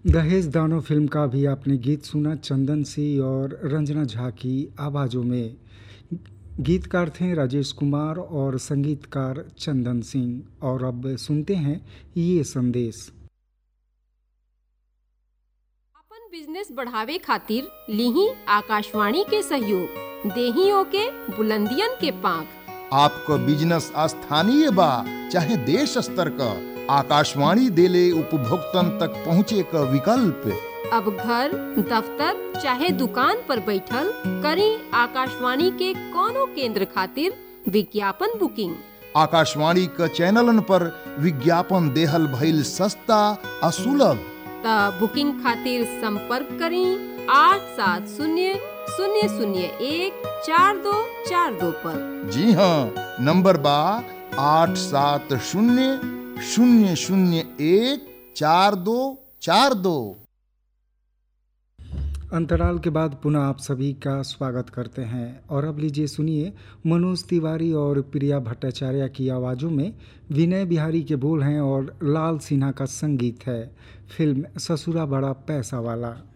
दहेज दानो फिल्म का भी आपने गीत सुना चंदन सिंह और रंजना झा की आवाज़ों में गीतकार थे राजेश कुमार और संगीतकार चंदन सिंह और अब सुनते हैं ये संदेश अपन बिजनेस बढ़ावे खातिर लीही आकाशवाणी के सहयोग देहियों के बुलंदियन के पांख आपको बिजनेस स्थानीय बा चाहे देश स्तर का आकाशवाणी देले उपभोक्तन तक पहुँचे का विकल्प अब घर दफ्तर चाहे दुकान पर बैठल करी आकाशवाणी के कोनो केंद्र खातिर विज्ञापन बुकिंग आकाशवाणी का चैनलन पर विज्ञापन देहल भइल सस्ता आ सुलभ त बुकिंग खातिर संपर्क करी आठ सात शून्य शून्य शून्य एक चार दो चार दो पर जी हाँ नंबर बा आठ सात शून्य शून्य शून्य एक चार दो चार दो अंतराल के बाद पुनः आप सभी का स्वागत करते हैं और अब लीजिए सुनिए मनोज तिवारी और प्रिया भट्टाचार्य की आवाज़ों में विनय बिहारी के बोल हैं और लाल सिन्हा का संगीत है फिल्म ससुरा बड़ा पैसा वाला